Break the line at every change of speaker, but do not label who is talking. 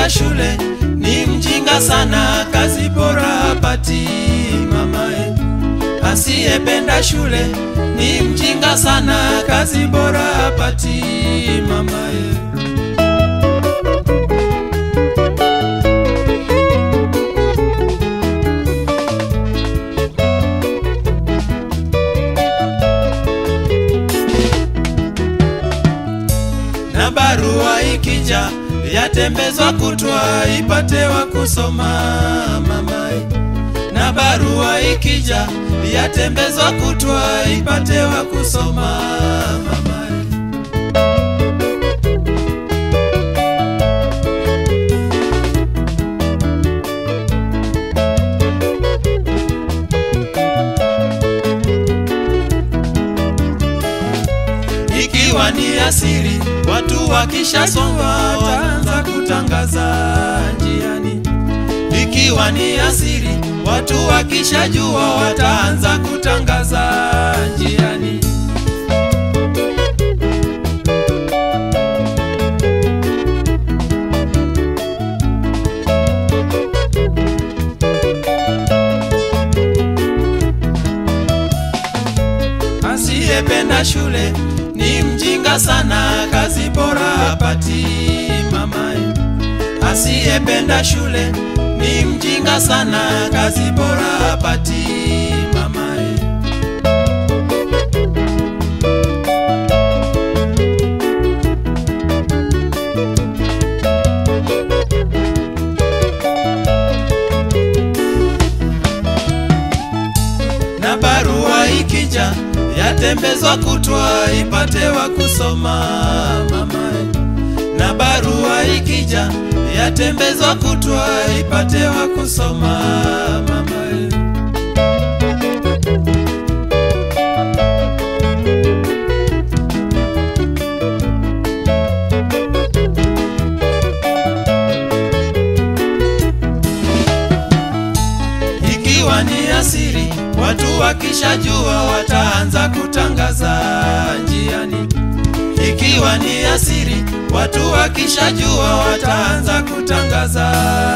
asiyependa shule ni mjinga sana, kazi bora hapati mamae. Asiyependa shule ni mjinga sana, kazi bora hapati mamae. na barua ikija yatembezwa kutwa ipate wa kusoma mamae. Na barua ikija yatembezwa kutwa ipate wa kusoma mamae. ikiwa ni asiri, watu wakishasoma wataanza kutangaza njiani. Ikiwa ni asiri, watu wakishajua wataanza kutangaza njiani. Asiyependa shule ni mjinga sana, kazi bora hapati mamae. Asiyependa shule ni mjinga sana, kazi bora hapati mamae. na barua ikija yatembezwa kutwa ipate wa kusoma mamae. Na barua ikija yatembezwa kutwa ipate wa kusoma mamae. ikiwa ni asiri, watu wakishajua wataanza kutangaza njiani. Ikiwa ni asiri, watu wakishajua wataanza kutangaza